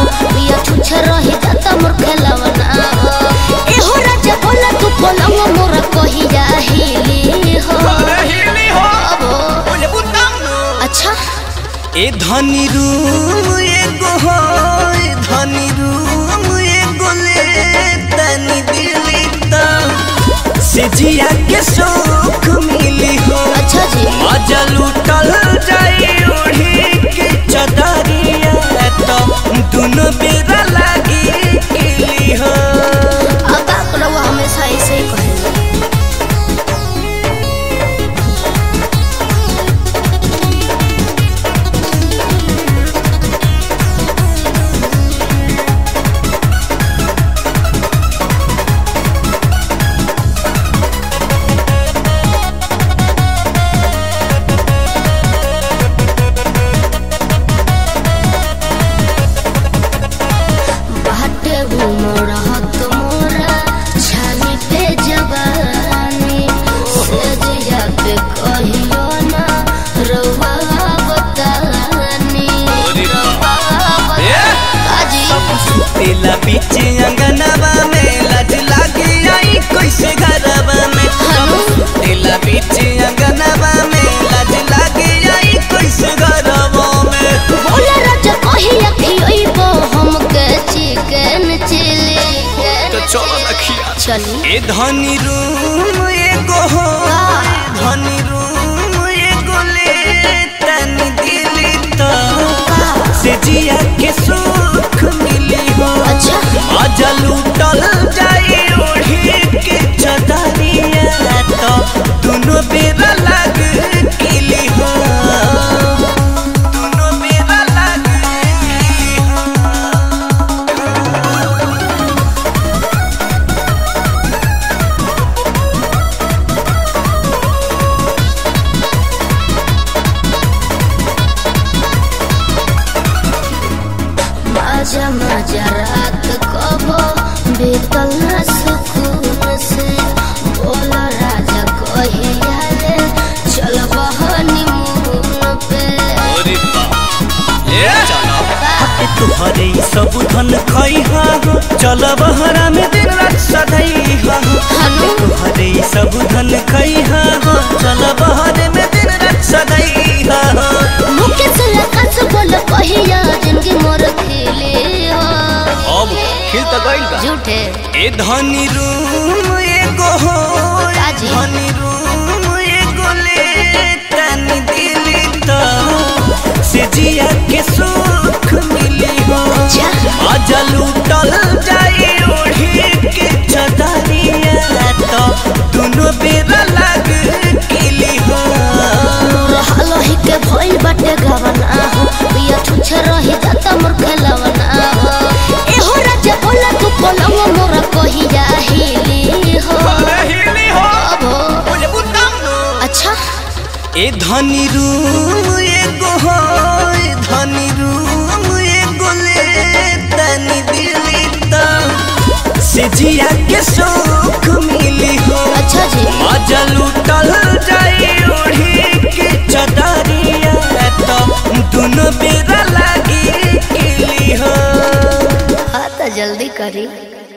पिया छुछे रही जाता मोर खेलवना हो एहो राजा बोला तू बोलवा मोर कहिया हिली हो हिली हो अबो बोले बुतम नो अच्छा ए धनी रूम एगो हो ए धनी रूम एगो ले तनी दिली त से जिया के सुख मिली हो अच्छा जी मजा लूटल जाई ओढ़ी के चदरिया तो दोनों बेरा लागी किली हो अब आप लोग हमेशा ऐसे ही कहेंगे बाटे घूमर हत मोरा छानी पे जवानी से जिया पे कहियो ना रउआ बतानी रउआ बतानी तेला बीच अंगनवा में लज लागी आई कैसे घरवा में तेला बीच अंगनवा में लज लागी आई कैसे घरवा में बोला राजा कहिया खियोइबो हमके चिकन चिली तो चलो रखिया चली ए धनी रूम एगो हो धनी रूम एगो ले तनी दिली तो से जिया के सुख मिली हो अच्छा आजा लूटल जाई ओढ़ी के चदरिया तो दोनों बेरा लग किली हो दोनों बेरा लग किली हो मजा मजा रात कबो बीतल न सुकून से बोला राजा कहिया ले चल हनीमून पे ए चलो ए तुहरे ई सब धन खैहा हो चल बहरा में दिन रात सदैहा हो हनु तुहरे ई सब धन खैहा हो चल बहरे में दिन रात सदैहा हो मुके से लकस बोल कहिया जिंदगी मोर खिले हो अब खिल तो गइल बा झूठे ए धनी रूम एगो हो काजी? धनी रूम एगो ले तनी दिली तो से जिया के सुख मिली हो जा आजा लूटल जाई ओढ़ी के चदरिया तो दोनों बेरा लग किली हो मोर हलही के भइल बाटे गवना हो पिया छुछे रही जाता मोर खेलवना हो एहो राजा बोला तू बोलवा मोर कहिया हिली हो हिली हो अबो बोले बुतम नो अच्छा ए धनी रूम एगो हो ए धनी रूम एगो ले तनी दिली तो से जिया के सुख मिली हो अच्छा जी मजा लूटल जाई ओढ़ी के चदरिया तो दोनों बेरा लागी किली हो हाँ तो जल्दी करी